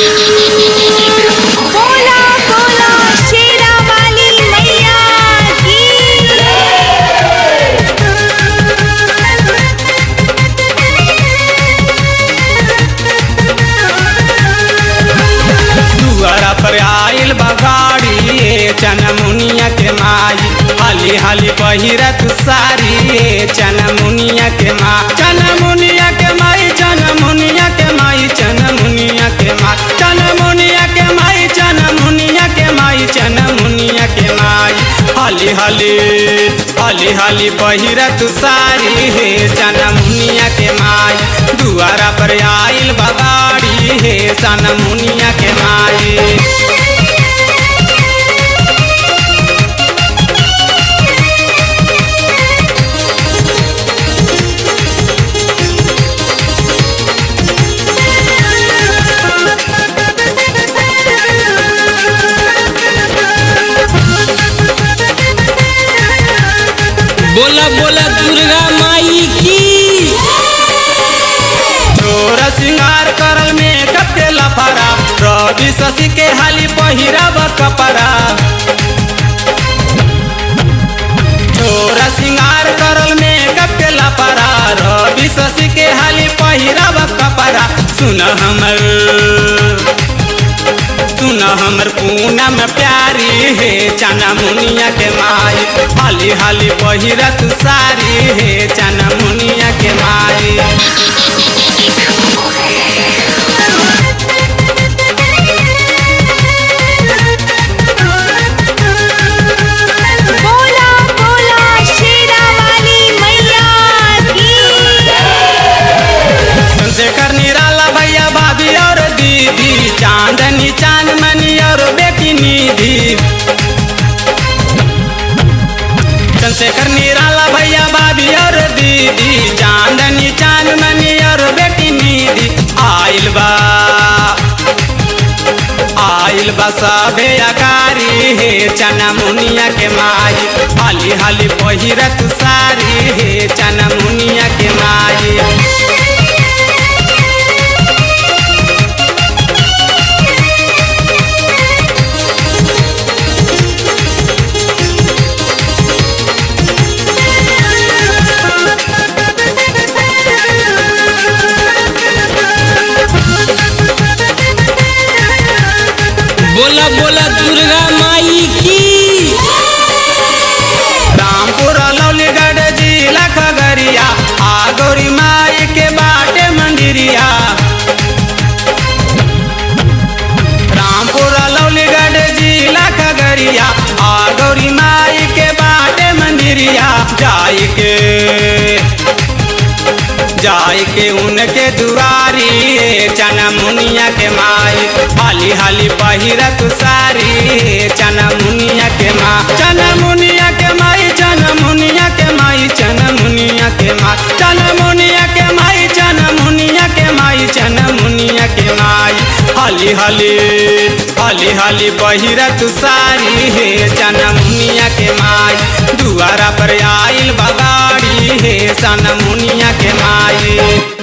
बोला बोला शेरा वाली मैया की दुआरा पर आइल बगाड़ी चनमुनिया के माई हाली हाली पहिरत सारी चनमुनिया के माँ चनमुनिया के माई चनमुनिया के माई चनमुनिया के माँ चनमुनिया के माई चनमुनिया के माई चनमुनिया के माई हाली हाली हाली हाली पहिरत सारी हे चनमुनिया के माई दुआरा पर आइल बगाड़ी हे चनमुनिया के माई बोला बोला दुर्गा माई की चोर सिंगार करल में कते लफरा रवि शशि के हाली पहिरब कपड़ा चोर सिंगार करल में कते लफरा रवि शशि के हाली पहिरब कपड़ा सुन हमर सुन हमर पूनम प्यारी हे चना मुनिया के माई हाली हाली पहिरत सारी हे चना मुनिया के माई बोला बोला शेरा वाली मैया की चंद्रशेखर निराला भैया भाभी और दीदी चांदनी चांदमणि और बेटी निधि चंद्रशेखर निराला भैया भाभी और दीदी चांदनी चांदमणि और बेटी निधि आइल बा आइल बा सबे अकारी हे चना मुनिया के माई हाली हाली पहिरत सारी हे चना मुनिया के माई बोला बोला दुर्गा माई की रामपुर लौलीगढ़ जिला खगरिया आ गौरी माई के बाटे मंदिरिया रामपुर लौलीगढ़ जिला खगरिया आ गौरी माई के बाटे मंदिरिया जाई के जाई के उनके दुआरी चना मुनिया के माई हाली हाली पहिरत सारी चना मुनिया के माँ चना मुनिया के माई चना मुनिया के माई चना मुनिया के माँ चना मुनिया के माई चना मुनिया के माई चना मुनिया के माई हाली हाली हाली हाली पहिरत सारी हे चना मुनिया के माई दुआरा पर आइल बगाड़ी हे चना मुनिया के माई